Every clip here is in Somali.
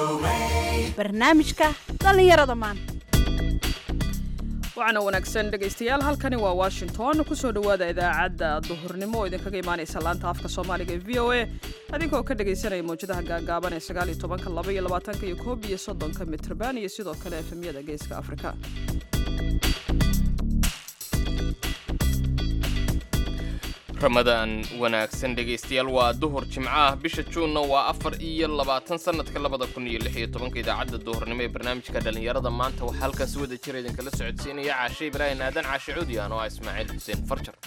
barnaamijka dhallinyarada maanta waxaana wanaagsan dhegaystayaal halkani waa washington kusoo dhowaada idaacadda duhurnimo oo idinkaga imaanaysa laanta afka soomaaliga ee v o a adinkoo ka dhagaysanaya mawjadaha gaagaaban ee sagaal iyo tobanka laba iyo labaatanka iyo koob iyo soddonka mitrban iyo sidoo kale efemyada geeska afrika ramadaan wanaagsan dhegaystayaal waa duhur jimco ah bisha juunna waa afar iyo labaatan sanadka labada kun iyo lix iyo tobanka idaacadda duhurnimo ee barnaamijka dhallinyarada maanta waxaa halkaas wada jira idinkala socodsiinaya caashe ibraahim aadan caashe cuudi ano ah ismaaciil xuseen farjar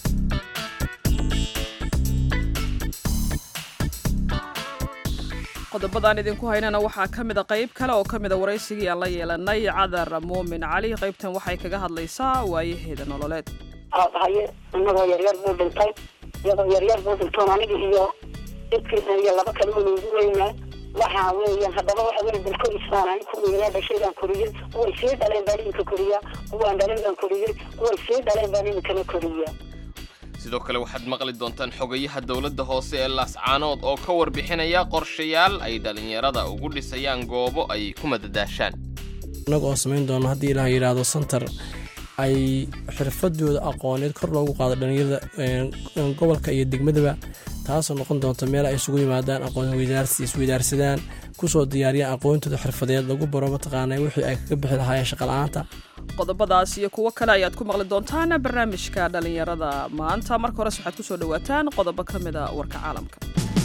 qodobadaan idinku haynana waxaa ka mida qayb kale oo ka mida waraysigii aan la yeelanay cadar muumin cali qaybtan waxay kaga hadlaysaa waayaheeda nololeed haye inagoo yaryar buu dhintay iyadoo yaryar buu dhintoon aniga iyo dadkiisa iyo laba kale oo noogu weynaa waxa weeyaan haddaba waxa weya dalkorisaan kuwiilaa dhashay baan koriyey kuway sii dhaleen baan iminka koriyaa kuwaan dhalin baan koriyey kuway sii dhaleen baan iminkana koriyaa sidoo kale waxaad maqli doontaan xogayaha dowladda hoose ee laascaanood oo ka warbixinaya qorshayaal ay dhallinyarada ugu dhisayaan goobo ay ku madadaashaan innaga oo samayn doono haddii ilaah yidhaahdo santar ay xirfadooda aqooneed kor loogu qaado dhallinyarada gobolka iyo degmadaba taasoo noqon doonta meel ay isugu yimaadaan aqoon weydaarsi isweydaarsadaan kusoo diyaariyaan aqoontooda xirfadeed lagu baro mataqaana wixii ay kaga bixi lahaayeen shaqala-aanta qodobadaas iyo kuwo kale ayaad ku maqli doontaan barnaamijka dhallinyarada maanta marka hores waxaad kusoo dhawaataan qodobo ka mida warka caalamka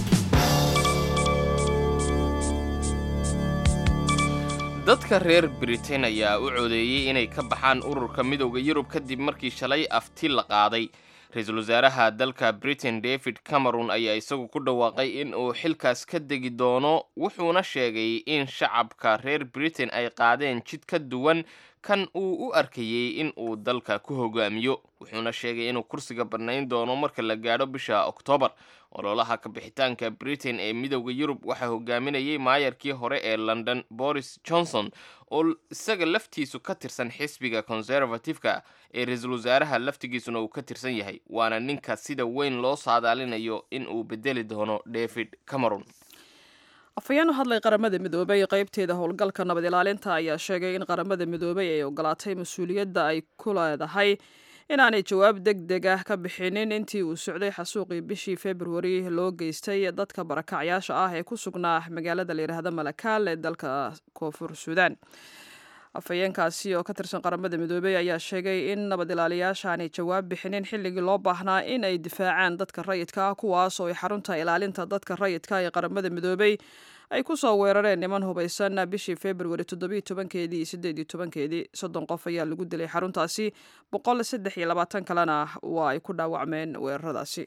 dadka reer britain ayaa u codeeyey inay ka baxaan ururka midowda yurub kadib markii shalay afti la qaaday ra-iisul wasaaraha dalka britain david cameron ayaa isagu ku dhawaaqay in uu xilkaas ka degi doono wuxuuna sheegay in shacabka reer britain ay qaadeen jid ka duwan kan uu u arkayey in uu dalka ku hogaamiyo wuxuuna sheegay inuu kursiga bannayn doono marka la gaadho bisha oktoobar ololaha kabixitaanka britain ee midowda yurub waxaa hogaaminayay maayarkii hore ee london boris johnson oo isaga laftiisu ka tirsan xisbiga conservative-ka ee ra-iisul wasaaraha laftigiisuna uu ka tirsan yahay waana ninka sida weyn loo saadaalinayo in uu bedeli doono david cameron afhayeen u hadlay qaramada midoobay qaybteeda howlgalka nabad ilaalinta ayaa sheegay in qaramada midoobay ay ogolaatay mas-uuliyadda ay ku leedahay inaanay jawaab deg deg ah ka bixinin intii uu socday xasuuqii bishii februari loo geystay dadka barakacyaasha ah ee ku sugnaa magaalada layidhaahda malakaal ee dalka koonfur suudaan afhayeenkaasi oo ka tirsan qaramada midoobey ayaa sheegay in nabad ilaaliyaasha aanay jawaab bixinin xilligii loo baahnaa in ay difaacaan dadka rayidka ah kuwaas oo ay xarunta ilaalinta dadka rayidka ee qaramada midoobey ay ku soo weerareen niman hubaysan bishii februari toddobiyo tobankeedii iyo siddeed iyo tobankeedii soddon qof ayaa lagu dilay xaruntaasi boqol saddex iyo labaatan kalena waa ay ku dhaawacmeen weeraradaasi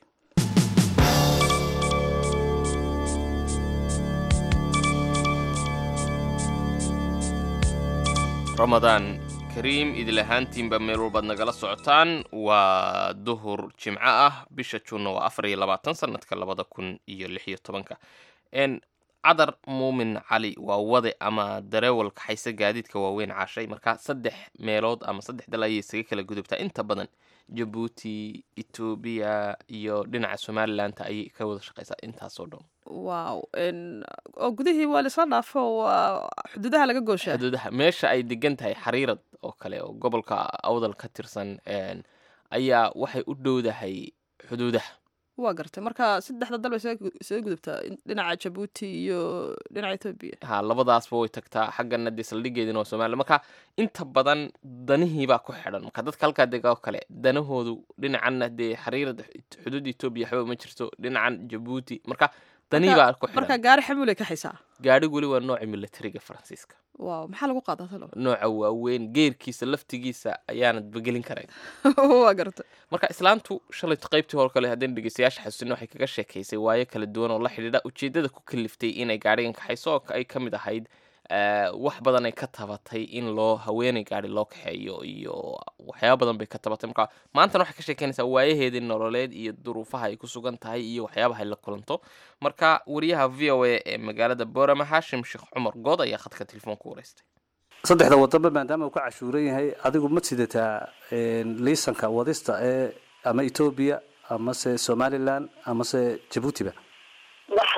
ramadaan kariim idil ahaantiinba meel walbaad nagala socotaan waa duhur jimco ah bisha juunna waa afar iyo labaatan sanadka labada kun iyo lix iyo tobanka cadar muumin cali waa wade ama dareewal kaxaysa gaadiidka waaweyn caashay marka saddex meelood ama saddex dal ayay isaga kala gudubtaa inta badan jabuuti etoobiya iyo dhinaca somalilanka ayay ka wada shaqaysaa intaasoo dhan waaw oo gudihii waa laisla dhaafo waa xuduudaha laga gooshaa xuduudaha meesha ay degan tahay xariirad oo kale oo gobolka awdal ka tirsan ayaa waxay u dhowdahay xuduudaha waa gartay marka saddexda dal bay isaga gudubtaa dhinaca jabuuti iyo dhinaca etoobiya ha labadaasba way tagtaa xaggana dee saldhigeedina waa somaliya marka inta badan danihiibaa ku xidhan marka dadka halkaa dega oo kale danahoodu dhinacanna dee xariirada xuduudda etoobiya waxba ma jirto dhinacan jabuuti marka danihibaa ku xidhan marka gaari xamuulay ka xaysaa gaadhi weli waa nooca militariga faransiiska waaw maxaa lagu qaadaa talo nooca waaweyn geerkiisa laftigiisa ayaanad begelin karayn waa gartay marka islaantu shalayto qaybtii hore kale haddaynu dhegeystayaasha xasuusina waxay kaga sheekaysay waayo kala duwan oo la xidhiidha ujeeddada ku kaliftay inay gaadhigan kaxayso oo ay ka mid ahayd wax badan ay ka tabatay in loo haweenay gaadhi loo kaxeeyo iyo waxyaaba badan bay ka tabatay marka maantana waxay ka sheekeynaysaa waayaheedii nololeed iyo duruufaha ay ku sugan tahay iyo waxyaabaha ay la kulanto marka wariyaha v o a ee magaalada boorama haashim sheekh cumar good ayaa khadka telefoonka wareystay saddexda waddanba maadaama uu ka cashuuran yahay adigu ma sidataa liisanka wadista ee ama etoobiya amase somalilan amase jabuutiba wax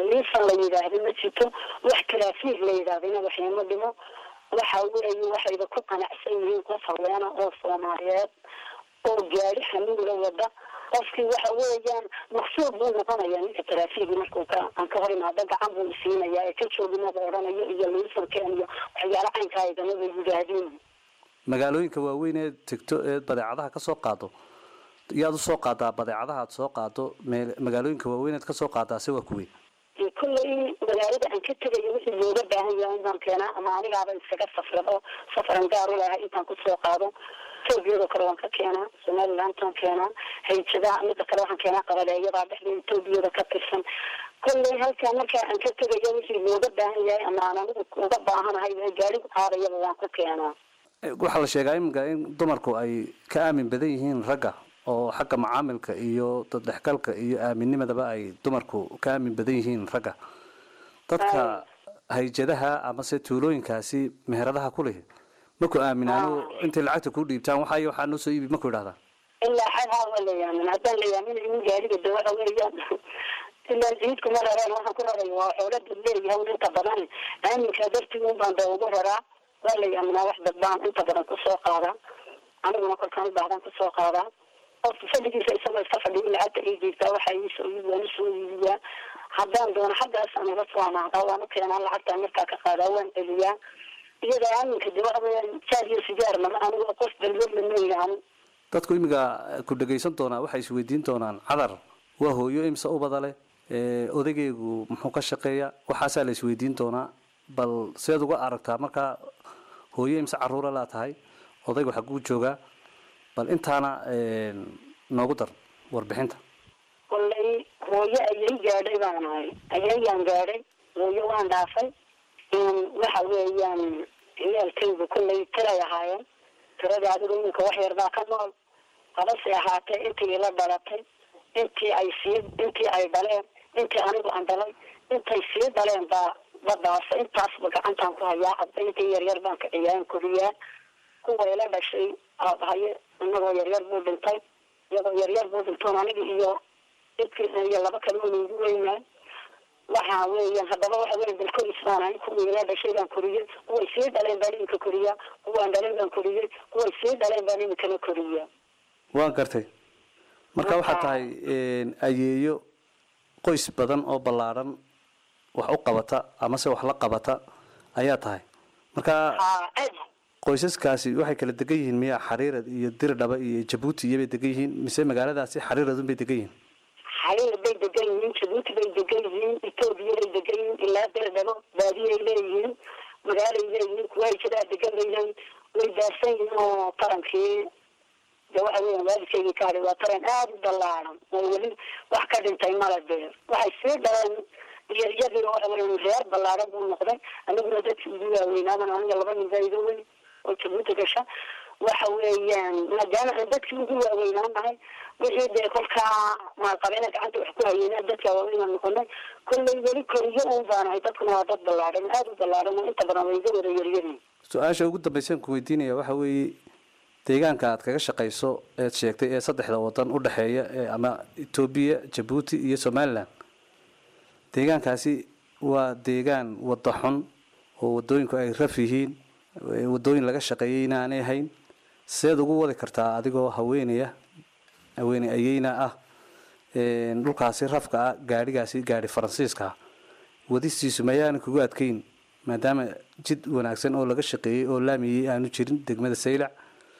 liisan la yidhaahdo ma jirto wax taraafiig la yidhaahdina waxyama dhimo waxa weeye waxayba ku qanacsan yihiin qof haweena oo soomaaliyeed oo gaari xanuula wada qofkii waxa weeyaan maqsuud buu noqonaya ninka taraafiigi markuu ka aan ka hor imaado gacan buu isiinaya ee ka joogimada odhanayo iyo liisankeen iyo waxyaala caynkaa igamaba yidhaahdeen magaalooyinka waaweyn ee tegto ee badeecadaha ka soo qaado yaad u soo qaadaa badeecadaha aad soo qaado meel magaalooyinka waaweyn eed ka soo qaadaase waa kuwey kulley magaalada aan ka tegayo wixii looga baahan yahay intaan keenaa ama anigaaba iskaga safrado safaran gaar u lahay intaan kusoo qaado etoobiyadoo kale waan ka keenaa somalilantaan keenaa hayjadaha mida kale waxaan keenaa qabaleeyadaa dhexda etoobiyada ka tirsan kolley halkaa markaa aan ka tegayo wixii looga baahan yahay ama aan anigu uga baahanahay gaarigu qaadayaba waan ku keenaa waxaa la sheegaa iminka in dumarku ay ka aamin badan yihiin ragga oo xagga macaamilka iyo daddhexgalka iyo aaminimadaba ay dumarku ka aamin badan yihiin ragga dadka hayjadaha amase tuulooyinkaasi meheradaha ku leh maku aaminaano intay lacagta ku dhiibtaan waxay waxaa noo soo iibi maku idhahdaa ilaa xad haa waa la yaamin haddaan la yaamin in gaariga de waxa weeyaan ilaa ciidku ma rareen waxaan ku raray waa xoolo dad leeyahay un inta badan aaminkaa dartii un baan da ugu raraa waa la yaaminaa wax dad baan inta badan kusoo qaadaa aniguna kolkaan u baahdan kusoo qaadaa qofka fadhigiisa isagoo iska fadhiyo lacagta ii jiirtaa waxa iisoo iibi waan usoo iibiyaa haddaan doono xaggaas aan uga soo amaadaa waan u keenaa lacagtaan markaa ka qaadaa waan celiyaa iyada aaminka de waxa weeyaan jaar iyo sigaar mama anigu qof dalwad lama yidhaahno dadku imiga ku dhagaysan doonaa waxay isweydiin doonaan cadar waa hooyo imse ubada leh odageygu muxuu ka shaqeeya waxaasaa la isweydiin doonaa bal seed uga aragtaa markaa hooyo imse caruura laa tahay odaygu xaguu joogaa bal intaana noogu dar warbixinta kollay hooyo ayay gaadhay baan ahay ayayaan gaadhay hooyo waan dhaafay waxa weeyaan ciyaalkaygu kollay tiray ahaayeen tiradii adigu iminka wax yar baa ka nool habase ahaatee intii ila dhalatay intii ay sii intii ay dhaleen intii anigu aan dhalay intay sii dhaleen baa badaasa intaasba gacantaan ku hayaa hadda intii yaryar baan kiciyaan koriyaa kuwa ila dhashay aabahaye inagoo yaryar buu dhintay iyagoo yaryar buu dhintoon aniga iyo idkiisa iyo laba kale un igu weynaa waxa weeyaan haddaba waxa weya dalkoris baan ahay kuwii ila dhashay baan koriyey kuway sii dhaleen baan iminka koriyaa kuwaan dhalay baan koriyey kuway sii dhaleen baan iminkana koriyaa waan gartay marka waxaad tahay ayeeyo qoys badan oo ballaadhan wax u qabata amase wax la qabata ayaa tahay marka haa aad qoysaskaasi waxay kala degan yihiin miyaa xariirad iyo dirdhaba iyo jabuuti iyobay degan yihiin mise magaaladaasi xariiradun bay degan yihiin xariir bay degan yihiin jabuuti bay degan yihiin etoobiya bay degan yihiin ilaa dirdhabo baadiyay leeyihiin magaalay leeyihiin kuwa hijadaa degan bay leeyihiin way daarsan yihiin oo tarankii de waxa weya waalidkaygii ka hadhay waa taran aada u ballaaran oo weli wax ka dhintay mala beer waxay sii dhaleen iyo iyadii waxa weya reer ballaaran buu noqday aniguna dadkii igu waaweynaaban aniga laba nin baa iga weyn oo jabuuti gasha waxa weeyaan maadaama aan dadkii ugu waaweynaan nahay wixii dee kolkaa maalqabeena gacanta wax ku hayeyna dadka waaweynaan noqonay kollay weli koriyo uun baanahay dadkuna waa dad ballaaran aada u ballaaran oo inta badan way iga wada yaryariin su-aasha ugu dambeysaan ku weydiinaya waxa weeye deegaanka aad kaga shaqayso eed sheegtay ee saddexda wadan u dhexeeya ee ama etoobiya jabuuti iyo somalilan deegaankaasi waa deegaan wada xun oo wadooyinku ay raf yihiin wadooyin laga shaqeeyay inaanay ahayn seed ugu wadi kartaa adigoo haweenaya haweeney ayeyna ah dhulkaasi rafka ah gaadhigaasi gaadhi faransiiska ah wadistiisu mayaana kugu adkeyn maadaama jid wanaagsan oo laga shaqeeyey oo laamiyey aanu jirin degmada saylac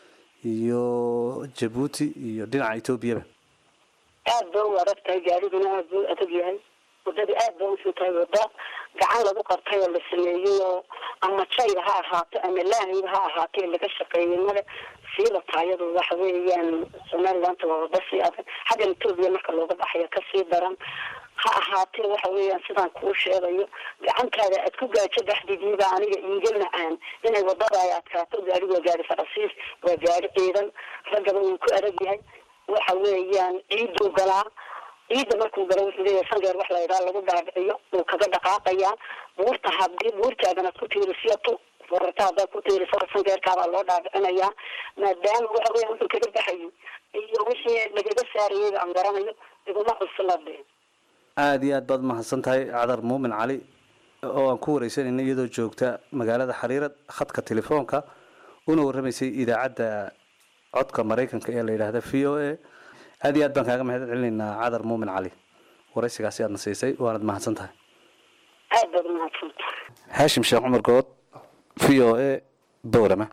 iyo jabuuti iyo dhinaca etoobiyaba aada ba u adag tahay gaariguna aada ba u adag yahay wadada aada ba usuu tahay wada gacan lagu qabtay oo la sameeyey oo ama jayba ha ahaato ama laahayba ha ahaatee laga shaqeeyey male siiba taayadu waxa weeyaan somalilandta waa wada sii adag xaggan etoobiya marka looga baxayo kasii daran ha ahaatee waxa weeyaan sidaan kuu sheegayo gacantaada aad ku gaajo dhexdidiiba aniga iiga macaan inay wadada ay adkaato gaari waa gaari faransiis waa gaari ciidan raggaba uu ku adag yahay waxa weeyaan ciiduu galaa ciidda markuu galo wuxuu leeyahay sangeer wax la yidhaha lagu dhaadhiciyo wuu kaga dhaqaaqayaa buurta haddii buurtaadana ku tiirisiyato forarta haddaad ku tiiriso sangeerkaabaa loo dhaadhicinayaa maadaama waxa weya wuxuu kaga baxayo iyo wixii lagaga saarayeyba aan garanayo iguma cuslade aada iyo aad baad mahadsan tahay cadar muumin cali oo aan ku wareysanayna iyadoo joogta magaalada xariirad khadka telefoonka una warramaysay idaacadda codka maraykanka ee la yidhaahda v o a aada iyo aad baan kaaga mahad celinaynaa cadar muumin cali waraysigaasi aadna siisay waanad mahadsan tahay aad baad umahadsantahay haashim sheekh cumar good v o a bowrama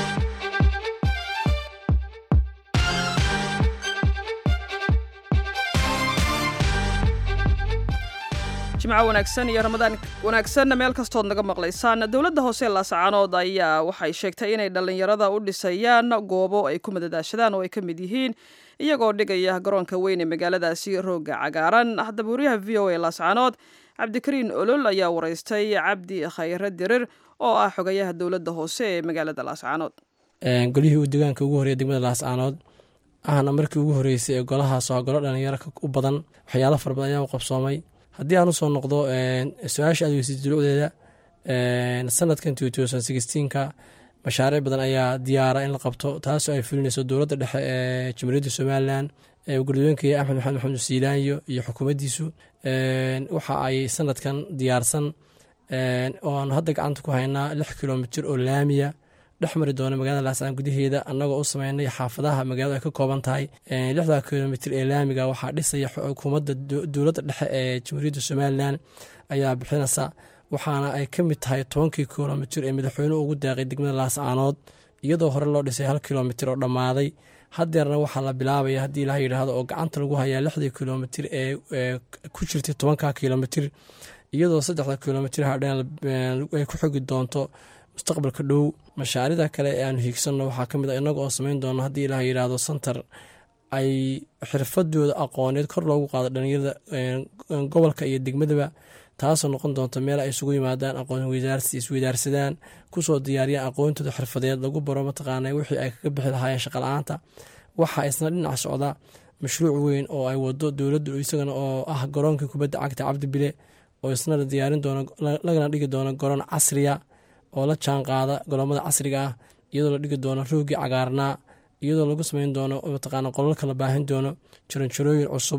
jimco wanaagsan iyo ramadaan wanaagsanna meel kastood naga maqlaysaan dowladda hoose laascaanood ayaa waxay sheegtay inay dhallinyarada u dhisayaan goobo ay ku madadaashadaan oo ay ka mid yihiin iyagoo dhigaya garoonka weyn ee magaaladaasi rooga cagaaran haddaba wariyaha v o a laascaanood cabdikariin olol ayaa waraystay cabdi khayre dirir oo ah xogayaha dowladda hoose ee magaalada laascaanood golihii uu deegaanka ugu horreeya degmada laascaanood ahna markii ugu horreysay ee golahaas waa golo dhalinyaro u badan waxyaalo fara badan ayaa u qabsoomay haddii aan usoo noqdo su-aasha aad weysay dulucdeeda sanadkan ka mashaariic badan ayaa diyaara in la qabto taasoo ay fulinayso dowladda dhexe ee jamhuuriyadda somalilan gudooyinka axmed maxamed maxamed siilaanyo iyo xukuumaddiisu waxa ay sanadkan diyaarsan oo aan hadda gacanta ku haynaa lix kilomitir oo laamiya dhex mari doona magaalada laascaan gudaheeda annagoo u sameynay xaafadaha magaaladu ay ka kooban tahay lixda kilomitir ee laamiga waxaa dhisaya xukuumadda dowladda dhexe ee jamhuuriyadda somalilan ayaa bixinaysa waxaana ay ka mid tahay tobankii kilomitir ee madaxweynuhu ugu deeqay degmada laascaanood iyadoo hore loo dhisay hal kilomitir oo dhammaaday hadeerna waxaa la bilaabaya haddii ilaah yidhaahdo oo gacanta lagu hayaa lixdii kilomitir ee ku jirtay tobanka kilomitir iyadoo saddexda kilomitir hadheen ay ku xogi doonto mustaqbalka dhow mashaarida kale ee aanu hiigsanno waxaa ka mid a innaga oo samayn doono haddii ilaah yidhaahdo santar ay xirfadooda aqooneed kor loogu qaado dhalinyarada gobolka iyo degmadaba taasoo noqon doonta meel ay isugu yimaadaan aqoon weydaarsi isweydaarsadaan kusoo diyaariyaan aqoontooda xirfadeed lagu baro mataqaana wixii ay kaga bixi lahaayeen shaqala-aanta waxaa isna dhinac socda mashruuc weyn oo ay wado dowladdu isagana oo ah garoonkii kubadda cagta cabdi bile oo isna la diyaarin doono lagana dhigi doono garoon casriya oo la jaan qaada garoomada casriga ah iyadoo la dhigi doono roogii cagaarnaa iyadoo lagu sameyn doono mataqaana qolalka la baahin doono jaranjarooyin cusub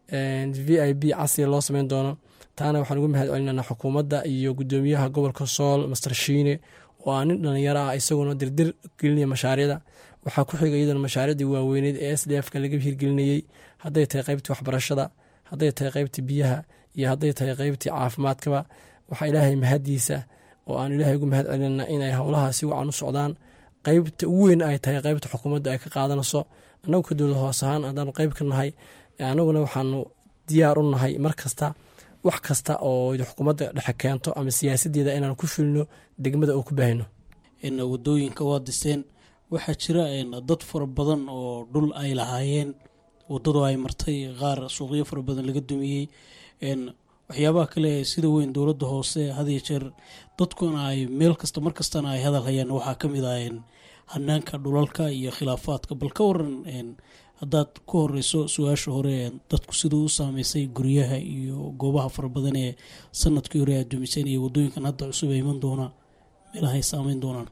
v i b casriya loo sameyn doono taana waxaan ugu mahad celinana xukuumadda iyo gudoomiyaha gobolka sool master shiine oo aa nin dhalinyaro ah isaguna dirdir gelinaya mashaariicda waxaa ku xiga iyadana mashaariicdii waaweyneed ee s d f ka laga hirgelinayey hadday tahay qeybtii waxbarashada hadday tahay qeybtii biyaha iyo hadday tahay qeybtii caafimaadkaba waxaa ilaahay mahadiisa oo aan ilaahay ugu mahad celinana inay howlaha si wacan u socdaan qeybta ugu weyn ay tahay qeybta xukuumadda ay ka qaadanayso annagu ka dowlad hoos ahaan haddaanu qeyb ka nahay annaguna waxaanu diyaar u nahay mar kasta wax kasta oo xukuumadda dhexe keento ama siyaasadeeda inaan ku filno degmada oo ku baahino wadooyinka waa diseen waxaa jira dad fara badan oo dhul ay lahaayeen wadadu ay martay qaar suuqyo fara badan laga dumiyey waxyaabaha kale sida weyn dowladda hoose hadiyo jeer dadkuna ay meel kasta mar kastana ay hadal hayaan waxaa ka mid ah hanaanka dhulalka iyo khilaafaadka bal ka waran haddaad ku horeyso su-aasha hore dadku siduu u saameysay guryaha iyo goobaha fara badan ee sanadkii hore aad dumiseen iyo wadooyinkan hadda cusub ee iman doona meelahay saameyn doonaan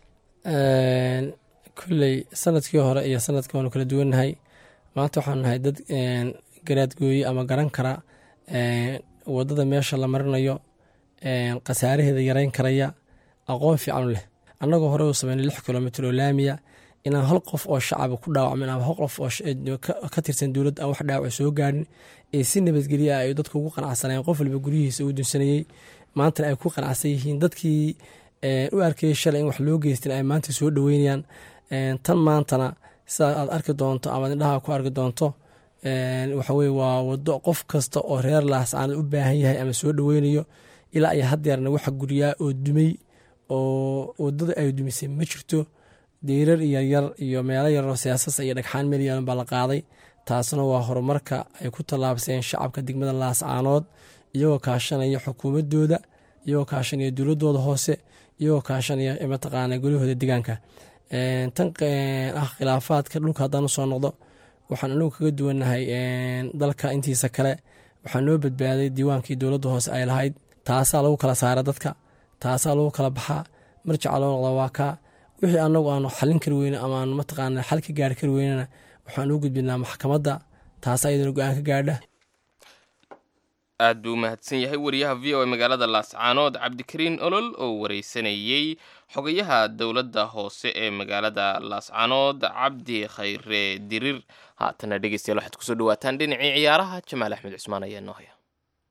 kulley sanadkii hore iyo sanadkii waanu kala duwannahay maanta waxaanu nahay dad garaadgooye ama garan kara wadada meesha la marinayo khasaaraheeda yareyn karaya aqoon fiican u leh annagoo hore u sameynay lix kilomitr oo laamiya inaan hal qof oo shacaba ku dhaawacmin ama hal qof oo ka tirsan dowladda aan wax dhaawac soo gaadhin ee si nabadgelya ay dadku ugu qanacsanayeen qof walba guryihiisa uu dunsanayey maantana ay ku qanacsan yihiin dadkii u arkayay shalay in wax loo geystin ay maanta soo dhoweynayaan tan maantana sidaa aad arki doonto ama indhaha ku arki doonto waxaweye waa wado qof kasta oo reer laascaanad u baahan yahay ama soo dhoweynayo ilaa iyo hadeerna waxa guryaa oo dumay oo wadada ay dumisay ma jirto diirar yaryar iyo meelo yaroo siyaasasa iyo dhagxaan meel yaalan baa la qaaday taasna waa horumarka ay ku tallaabseen shacabka degmada laascaanood iyagoo kaashanaya xukuumadooda iyagoo kaashanaya dowladooda hoose iyagoo kaashanaya mataqaana golahooda degaanka tan ah khilaafaadka dhulka haddaan usoo noqdo waxaan anagu kaga duwannahay dalka intiisa kale waxaa noo badbaaday diiwaankii dowladda hoose ay lahayd taasaa lagu kala saara dadka taasaa lagu kala baxaa marjaca loo noqda waa kaa wixii anagu aanu xalin kari weyne ama aanu mataqaana xal ka gaari kari weynena waxaan u gudbinaa maxkamadda taasaa iyadana go-aan ka gaadha aad buu u mahadsan yahay wariyaha v o a magaalada laascaanood cabdikariin olol oo wareysanayey xogayaha dowladda hoose ee magaalada laascaanood cabdi khayre dirir haatana dhegeystayaal waxaad kusoo dhawaataan dhinacii ciyaaraha jamaal axmed cusmaan ayaa noo haya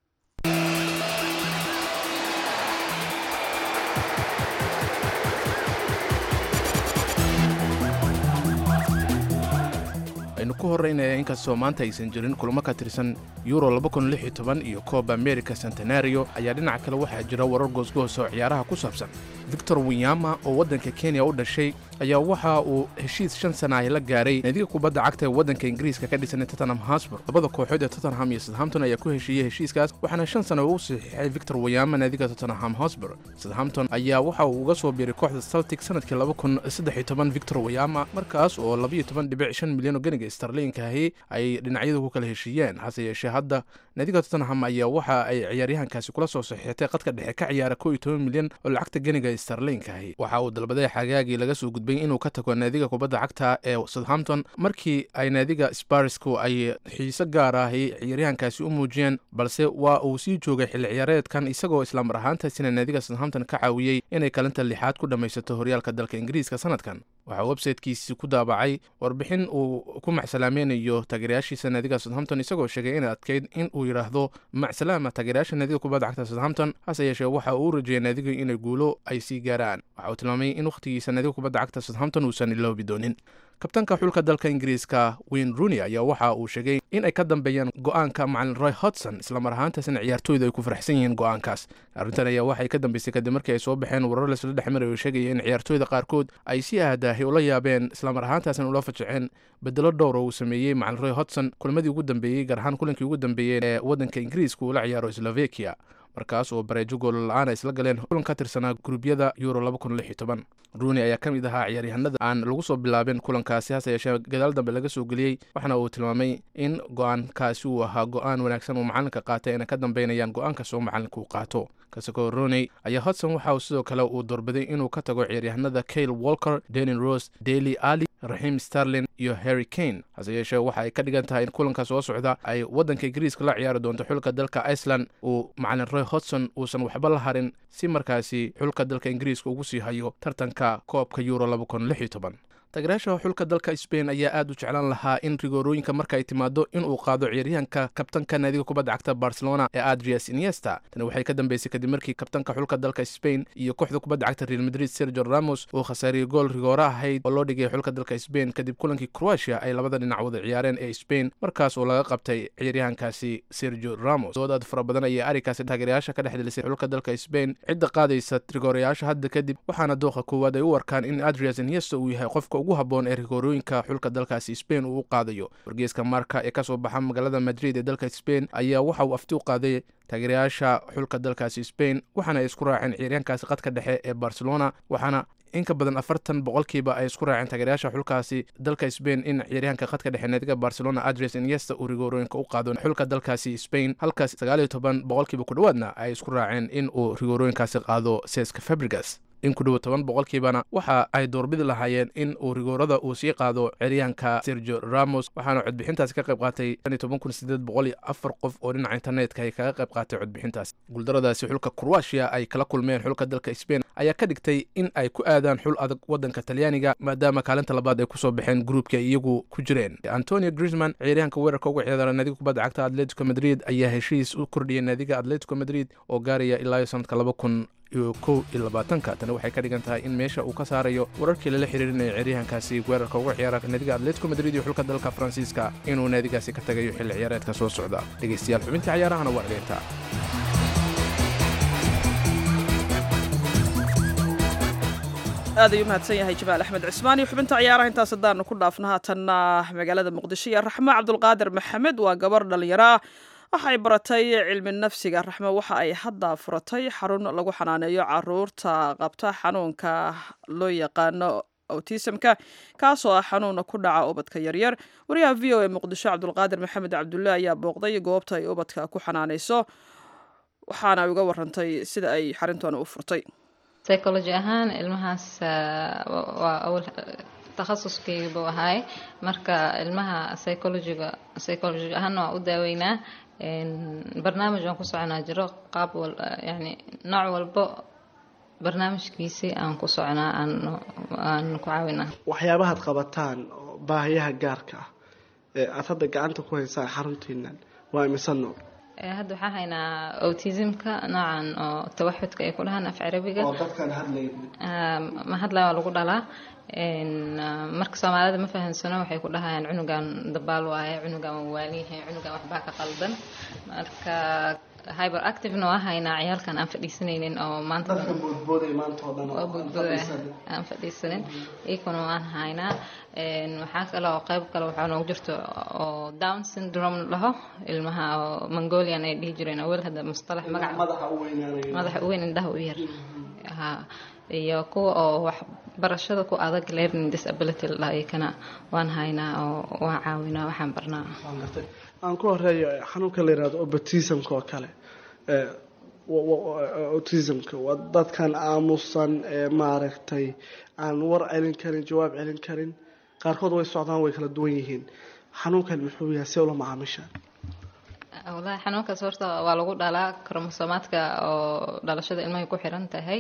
aynu ku horraynaya inkastoo maanta aysan jirin kulamo ka tirsan euro iyo kooba america centenario ayaa dhinaca kale waxaa jira warar goosgoos oo ciyaaraha ku saabsan victor winyama oo waddanka kenya u dhashay ayaa waxa uu heshiis shan sana ah la gaaray naadiga kubadda cagta ee waddanka ingiriiska ka dhisan tottenham hosbur labada kooxood ee tottenham iyo southampton ayaa ku heshiiyey heshiiskaas waxaana shan sana uu saxiixay victor winyama naadiga tottenham hosbur southampton ayaa waxa uu uga soo biiray kooxda celtic sanadkii victor winyama markaas oo milyan oo ganiga starliinkaahi ay dhinacyadu ku kala heshiiyeen hase yeeshee hadda naadiga tottenham ayaa waxa ay ciyaaryahankaasi kula soo saxiixtay qadka dhexe ka ciyaara milyan oo lacagta ganiga starliinkaahi waxa uu dalbaday xagaagii laga soo gudbay inuu ka tago naadiga kubadda cagta ee southampton markii ay naadiga sparisku ay xiise gaar ahi ciyaaryahankaasi u muujiyeen balse waa uu sii joogay xilli ciyaareedkan isagoo islamar ahaantaasina naadiga southampton ka caawiyey inay kalinta lixaad ku dhammaysato horyaalka dalka ingiriiska sanadkan waxaa websaytekiisi ku daabacay warbixin uu ku macsalaamaynayo taageerayaashiisa naadiga southampton isagoo sheegay inay adkeyd in uu yidhaahdo macsalaama taageerayaasha naadiga kubadda cagta southampton hase yeeshee waxa uu u rajeeyay naadiga inay guulo ay sii gaaraan waxa uu tilmaamay in wakhtigiisa naadiga kubadda cagta southampton uusan iloobi doonin kabtanka xulka dalka ingiriiska wayne rooney ayaa waxa uu sheegay in ay ka dambeeyaan go'aanka macalin roy hodson islamar ahaantaasina ciyaartooyda ay ku faraxsan yihiin go'aankaas arrintan ayaa waxay ka dambeysay kadib markii ay soo baxeen warar laisla dhex maray oo sheegaya in ciyaartooyda qaarkood ay si aadaahay ula yaabeen islamar ahaantaasina ula fajaceen bedelo dhowr oo uu sameeyey macalin roy hodson kulmadii ugu dambeeyey gaar ahaan kulankii ugu dambeeyey ee waddanka ingiriiska uu la ciyaaro slovakia markaas oo bareejo goolla'aan ay isla galeen kulan ka tirsanaa guruubyada euro rooney ayaa ka mid ahaa ciyaaryahanada aan lagu soo bilaabin kulankaasi hase yeeshee gadaal dambe laga soo geliyey waxaana uu tilmaamay in go'aankaasi uu ahaa go'aan wanaagsan uu macalinka qaatay ayna ka dambeynayaan go'aan kastoo macalinka uu qaato kasakoo rooney ayaa hodson waxa uu sidoo kale uu doorbiday inuu ka tago ciyaaryahanada kayle walker denin rose daily ali raxiim starlin iyo harry kane hase yeeshee waxa ay ka dhigan tahay in kulanka soo socda ay waddanka ingiriiska la ciyaari doonto xulka dalka iceland uu macalin roy hodson uusan waxba la harin si markaasi xulka dalka ingiriiska ugu sii hayo tartanka koobka euro taageerayaasha xulka dalka sbain ayaa aad u jeclaan lahaa in rigoorooyinka marka ay timaado inuu qaado ciyaaryahanka kabtanka naadiga kubadda cagta barcelona ee adrias iniesta tani waxay ka dambeysay kadib markii kabtanka xulka dalka spain iyo kooxda kubadda cagta real madrid sergio ramos uu khasaariyey gool rigoora ahayd oo loo dhigay xulka dalka spain kadib kulankii croatia ay labada dhinac wada ciyaareen ee spain markaas oo laga qabtay ciyaaryahankaasi sergio ramos dood aad fara badan ayay arrinkaasi taageerayaasha ka dhex delisay xulka dalka spain cidda qaadaysa rigoorayaasha hadda kadib waxaana dooqa koowaad ay u arkaan in adrias iniesta uu yahay qofka ugu habboon ee rigoorooyinka xulka dalkaasi spain uu u qaadayo wargeeska marka ee kasoo baxa magaalada madrid ee dalka spain ayaa waxa uu afti u qaaday taageerayaasha xulka dalkaasi spain waxaana ay isku raaceen ciyaaryahankaasi qadka dhexe ee barcelona waxaana in ka badan afartan boqolkiiba ay isku raaceen taageerayaasha xulkaasi dalka spain in ciyaaryahanka khadka dhexe naadiga barcelona adres iniesta uu rigoorooyinka u qaado xulka dalkaasi spain halkaas sagaaliyo toban boqolkiiba ku dhowaadna ay isku raaceen in uu rigoorooyinkaasi qaado seska fabrigas in ku dhowo toban boqolkiibana waxa ay doorbidi lahaayeen in uu rigoorada uu sii qaado ceryahanka sergio ramos waxaana codbixintaasi ka qayb qaatay afar qof oo dhinaca internetka ay kaga qayb qaatay codbixintaas guuldaradaasi xulka croatia ay kala kulmeen xulka dalka spain ayaa ka dhigtay in ay ku aadaan xul adag wadanka talyaaniga maadaama kaalinta labaad ay kusoo baxeen gruupka ay iyagu ku jireen antonio grisman ciyaaryahanka weerarka uga ciyaara naadiga kubadda cagta atletico madrid ayaa heshiis u kordhiyay naadiga atletico madrid oo gaaraya ilaa iyo sanadka laba kun iyo kow iyo labaatanka tani waxay ka dhigan tahay in meesha uu ka saarayo wararkii lala xiriirinaya ciyaaryahankaasi weerarka uga ciyaara naadiga atletico madrid iyo xulka dalka faransiiska inuu naadigaasi ka tagayo xilli ciyaareedka soo socda dhegeystayaal xubinta ciyaarahana waa cideynta aad ayuu mahadsan yahay jamaal axmed cismaan iyo xubinta ciyaaraha intaas haddaanu ku dhaafno haatanna magaalada muqdisho iyo raxmo cabdulqaadir maxamed waa gabar dhallinyaro ah waxay baratay cilmi nafsiga raxmo waxa ay hadda furatay xarun lagu xanaaneeyo caruurta qabta xanuunka loo yaqaano autismka kaasoo ah xanuuna ku dhaca ubadka yaryar wariyaha v o e muqdisho cabdulqaadir maxamed cabdulle ayaa booqday goobta ay ubadka ku xanaaneyso waxaana uga warantay sida ay xarintoona u furtay psychology ahaan ilmahaas waa awal takhasuskayga buu ahaay marka ilmaha psychologiga psychology ahaana waa u daaweynaa barnaamij aan ku soconaa jiro qaab wal yani nooc walbo barnaamijkiisii aan ku soconaa aan ku caawinaa waxyaabahaad qabataan oo baahiyaha gaarka ah ee aada hadda gacanta ku haysaan xaruntiinan waa imise nooc hadda waxaan haynaa autismka noocan oo tawaxudka ay ku dhahaan af carabiga oo dadkaan hadlayn ma hadlaya waa lagu dhalaa marka soomaalida ma fahansano waxay ku dhahayaan cunugan dabaal waaye cunugan waa waaliyahay cunugan waxbaa ka qaldan marka hyber activena waa haynaa ciyaalkan aan fadhiisanaynin oo maanta dadka boodbooday maanta oo dhan oo boodbooda aan fadhiisanin iyakuna waan haynaa waxaa kale oo qayb kale waxaa noogu jirto oo down syndrome laho ilmaha oo mongolian ay dhihi jireen awel hadda mustalax magac madaxa u weynaanaya madaxa u weyn indhaha u yar ha iyo kuwa oo wax barashada ku adag learning disability la dhaha iyakana waan haynaa oo waan caawinaa waxaan barnaa waan gartay aan ku horeeyo xanuunka la yihahdo obatismka oo kale autismka waa dadkan aamusan ee maaragtay aan war celin karin jawaab celin karin qaarkood way socdaan way kala duwan yihiin xanuunkan muxuu yahay see ula macaamishaan walahi xanuunkaas horta waa lagu dhalaa kromosomaadka oo dhalashada ilmahay ku xiran tahay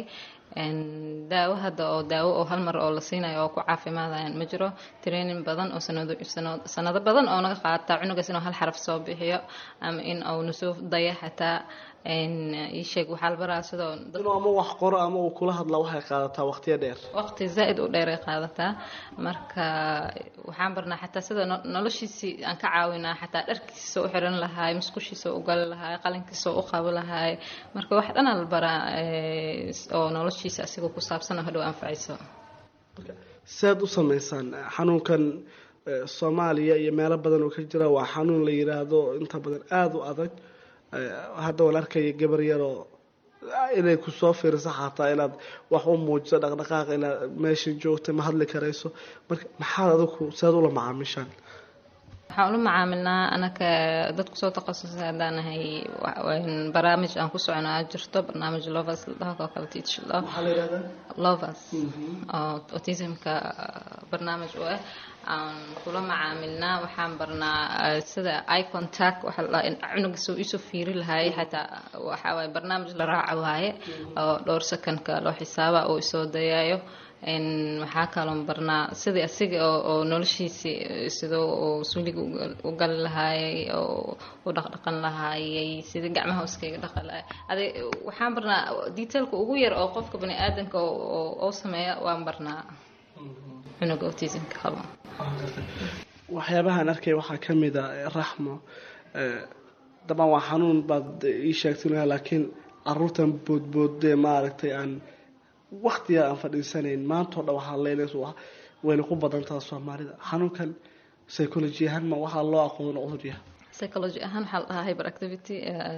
daawo hadda oo daawo oo hal mar oo la siinayo oo ku caafimaadayaan ma jiro training badan oo sanado sanado badan oo naga qaata cunugaas inuu hal xaraf soo bixiyo ama in uu nusoo daya xataa ii sheeg waxaa la baraa sidoo inuu ama wax qoro ama uu kula hadla waxay qaadataa waqtiyo dheer waqti zaa-id u dheeray qaadataa marka waxaan barnaa xataa sida noloshiisii aan ka caawinaa xataa dharkiisa u xiran lahaay musqushiisa u gali lahaay qalinkiisa u qabi lahaay marka wax dhanaa la baraa oo noloshiisa asigoo ku saabsan oo hadhow anfacayso sead u sameysaan xanuunkan soomaaliya iyo meelo badan oo ka jira waa xanuun la yiraahdo inta badan aada u adag hadda waan arkaya gabar yaroo inay kusoo fiiriso xataa inaad wax u muujiso dhaqdhaqaaq inaad meesha joogta ma hadli karayso marka maxaad adigu sead ula macaamishaan waxaan ula macaamilnaa anaka dad kusoo takhasusay haddaan nahay barnaamij aan ku soconaa jirto barnaamij lovers la dhaho oo kale teach love maxaa la yidhahdaa lovers oo autismka barnaamij u ah aan kula macaamilnaa waxaan barnaa sida eye contact waxaa la dhahaa in cunuga soo iisoo fiiri lahaay xataa waxaa waaye barnaamij la raaca waaye oo dhowr secondka loo xisaaba oo isoo dayayo waxaa kaloon barnaa sidii asiga oo noloshiisii sidoo uu suuliga u gali lahaayay oo u dhaqdhaqan lahaayay sidii gacmaha iskaga dhaqi lahaay adi waxaan barnaa detailka ugu yar oo qofka bani aadamka oo sameeya waan barnaa cunuga autismka qabo waxyaabahaan arkay waxaa ka mid a raxmo dabcan waa xanuun baad ii sheegtay laakiin caruurtan boodboodee maaragtay aan waktiga aan fadhiisanayn maantao dhan waxaa leynaysa wayna ku badantaa soomaalida xanuunkan psychology ahaan ma waxaa loo aqoon cudur yahay psychology ahaan waxaa la dhahaa hyper activity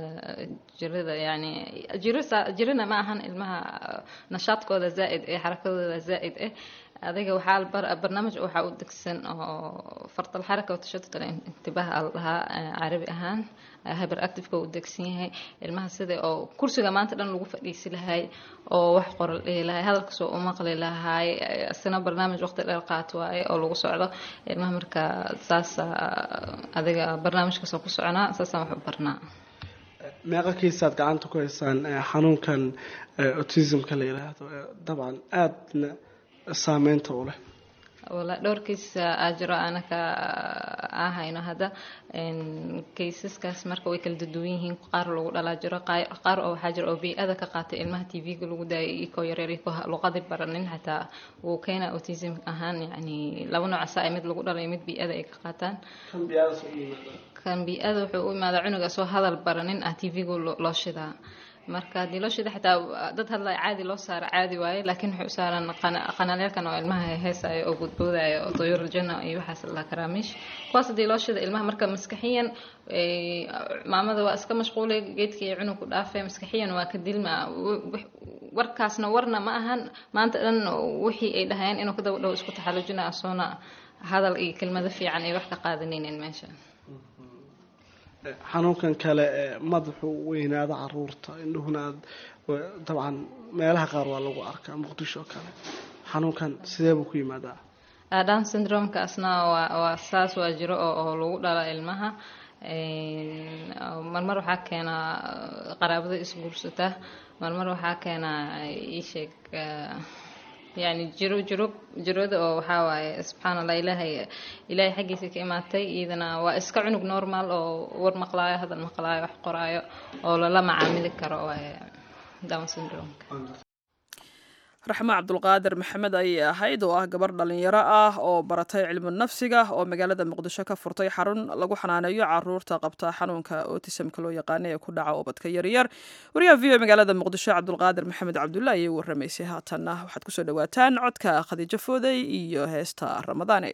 jirada yani jirina ma ahan ilmaha nashaadkooda zaa-id ee xarakadooda zaa-id eh adiga waxaa barnaamij waxaa u degsan oo fartal xaraka watashadud intibaah la dhahaa carabi ahaan hyper activeka u degsan yahay ilmaha sida oo kursiga maanta dhan lagu fadhiisi lahay oo wax qoral dhihi lahay hadalkasoo u maqli lahay isna barnaamij waqti dheer qaato waaye oo lagu socdo ilmaha marka saas adiga barnaamijkaasoo ku soconaa saasaan wax u barnaa meeqa kiisaad gacanta ku haysaan xanuunkan autismka la yiraahdo dabcan aadna saameynta u leh wala dhowrkiis aa jiro anaka aa hayno hadda kaysaskaas marka way kala duduwan yihiin qaar lagu dhalaa jiro qaar oo waxaa jiro oo bii-ada ka qaatay ilmaha t v-ga lagu daayay ikoo yareer ikoo luqadi baranin xataa wuu keena autism ahaan yani laba nooc saa mid lagu dhalay mid bii-ada ay ka qaataan kan bii-ada wuxuu u imaadaa cunuga soo hadal baranin ah t v-gu loo shidaa marka haddii loo shida xitaa dad hadlaya caadi loo saaro caadi waaye laakiin waxay u saaran qanaalyaelkan oo ilmaha heesaayo oo boodboodaayo oo doyorajana iyo waxaas la karaamiish kuwaas haddii loo shida ilmaha marka maskaxiyan maamada waa iska mashquulay geedkii iyo cunug ku dhaafay maskaxiyan waa ka dilma warkaasna warna ma ahan maanta dhan wixii ay dhahayeen inuu ka daba dhow isku taxallujina asoona hadal iyo kelmado fiican ay wax ka qaadanaynin meesha xanuunkan kale ee madaxu weynaada caruurta indhuhuna aad dabcan meelaha qaar waa lagu arkaa muqdisho oo kale xanuunkan sidee buu ku yimaadaa down syndromekaasna waa waa saas waa jiro oo oo lagu dhala ilmaha marmar waxaa keenaa qaraabada isguursata marmar waxaa keenaa iisheeg yani jiro jiro jirada oo waxaa waaye subxaan allah ilaahay ilaahay xaggiisa ka imaatay iyadana waa iska cunug normal oo war maqlaayo hadal maqlaayo wax qoraayo oo lala macaamili karo waaye down syndromeka raxmo cabdulqaadir maxamed ayay ahayd oo ah gabar dhalinyaro ah oo baratay cilmu nafsiga oo magaalada muqdisho ka furtay xarun lagu xanaaneeyo caruurta qabta xanuunka otisamka loo yaqaana ee ku dhaca ubadka yaryar wariyaha v o magaalada muqdisho cabdulqaadir maxamed cabdulla ayay waramaysay haatanna waxaad kusoo dhawaataan codka khadiijo fooday iyo heesta ramadaane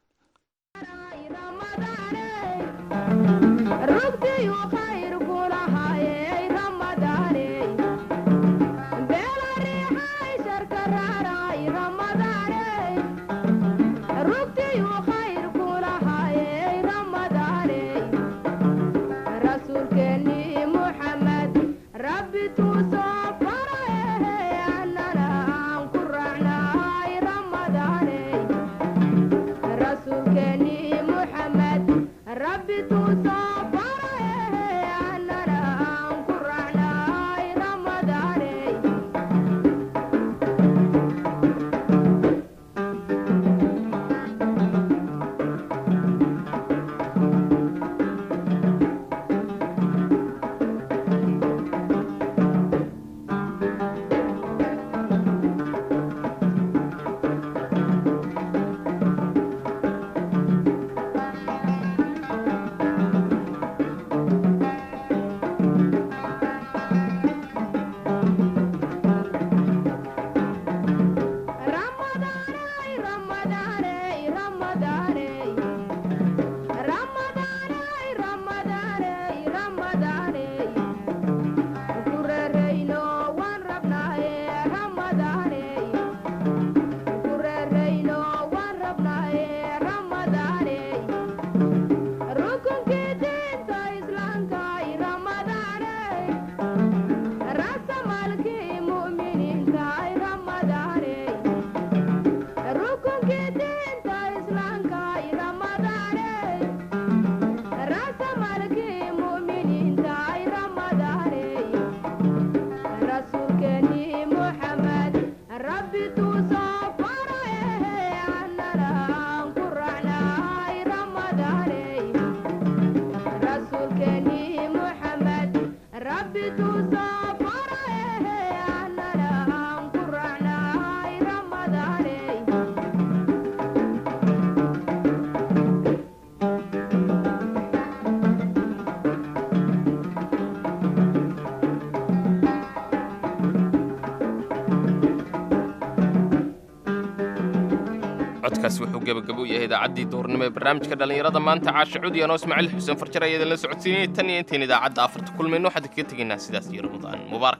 codkaas wuxuu gebagabo u yahay idaacaddii duurnimo ee barnaamijka dhallinyarada maanta caasha cudi anoo ismaaciil xuseen farjar ayaa idinla socodsiinayay tan iyo intayn idaacadda afarta kulmayno waxaan kaga tegaynaa sidaas iyo ramadaan mubaarak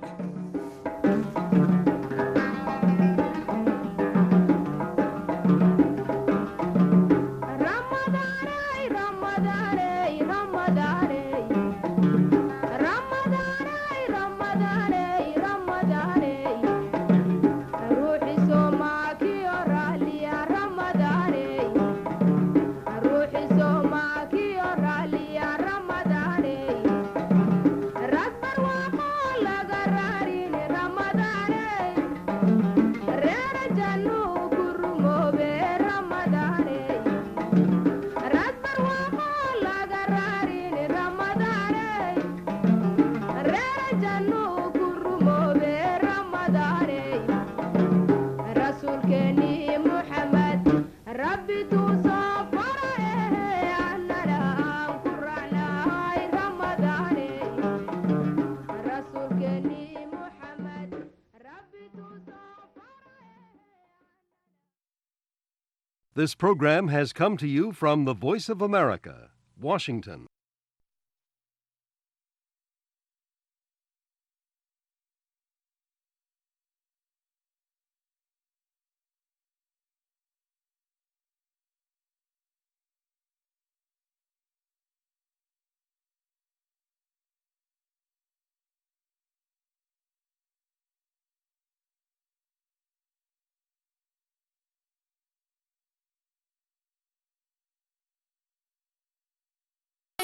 This program has come to you from the Voice of America, Washington.